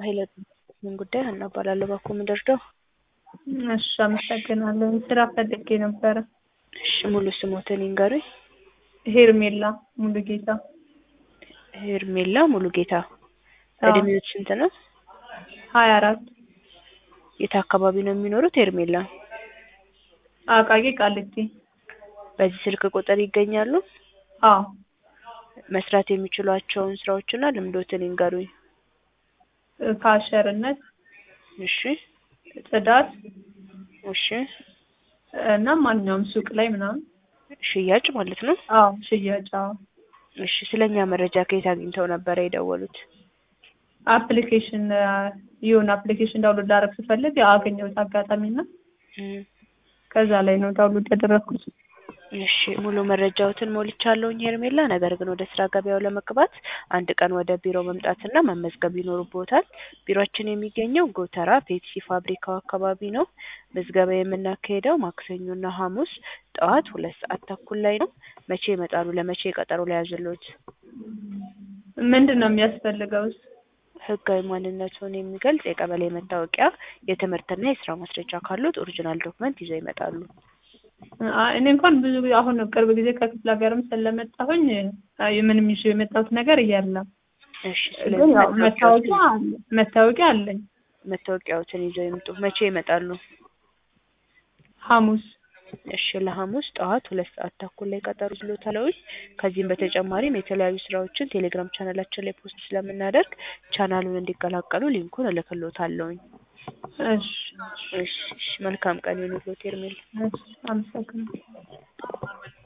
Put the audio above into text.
ኃይለ ምን ጉዳይ ሀና እባላለሁ። እባክዎ ምን ልርዳው? እሺ አመሰግናለሁ። ስራ ፈልጌ ነበረ። እሺ ሙሉ ስሞትን ይንገሩኝ? ሄርሜላ ሙሉጌታ። ሄርሜላ ሙሉጌታ። አዎ። እድሜዎት ስንት ነው? ሀያ አራት የት አካባቢ ነው የሚኖሩት ሄርሜላ? አቃቂ ቃሊቲ። በዚህ ስልክ ቁጥር ይገኛሉ? አዎ መስራት የሚችሏቸውን ስራዎችና ልምዶትን ይንገሩኝ? ካሸርነት፣ እሺ ጽዳት እሺ እና ማንኛውም ሱቅ ላይ ምናምን። ሽያጭ ማለት ነው? አዎ ሽያጭ። አዎ እሺ ስለኛ መረጃ ከየት አግኝተው ነበረ የደወሉት? አፕሊኬሽን የሆነ አፕሊኬሽን ዳውንሎድ ላደርግ ስፈልግ አገኘሁት አጋጣሚ እና እም፣ ከዛ ላይ ነው ዳውንሎድ ያደረግኩት። እሺ ሙሉ መረጃዎትን ሞልቻለሁኝ ሄርሜላ። ነገር ግን ወደ ስራ ገበያው ለመግባት አንድ ቀን ወደ ቢሮ መምጣትና መመዝገብ ይኖርብዎታል። ቢሮአችን የሚገኘው ጎተራ ፔፕሲ ፋብሪካው አካባቢ ነው። ምዝገባ የምናካሄደው ማክሰኞና ሐሙስ ጠዋት ሁለት ሰዓት ተኩል ላይ ነው። መቼ ይመጣሉ? ለመቼ ቀጠሮ ለያዝልዎት? ምንድን ነው የሚያስፈልገውስ? ህጋዊ ማንነቱን የሚገልጽ የቀበሌ መታወቂያ፣ የትምህርትና የስራ ማስረጃ ካሉት ኦሪጂናል ዶክመንት ይዘው ይመጣሉ። አይ እኔ እንኳን ብዙ ጊዜ አሁን ቅርብ ጊዜ ከክፍለ ሀገርም ስለመጣሁኝ አይ ምንም ይዤ የመጣሁት ነገር የለም። እሺ ግን ስለዚህ ያው መታወቂያ መታወቂያዎትን አለ መታወቂያ አለኝ። መታወቂያዎትን ይዘው ይምጡ። መቼ ይመጣሉ? ሐሙስ እሺ ለሐሙስ ጠዋት ሁለት ሰዓት ተኩል ላይ ቀጠሮ ይዞታለሁኝ። ከዚህም በተጨማሪም የተለያዩ ስራዎችን ቴሌግራም ቻናላችን ላይ ፖስት ስለምናደርግ ቻናሉን እንዲቀላቀሉ ሊንኩን እልክልዎታለሁኝ። እሺ እሺ እሺ መልካም ቀን ይሁንልዎት ሄርሜላ። እሺ አመሰግናለሁ።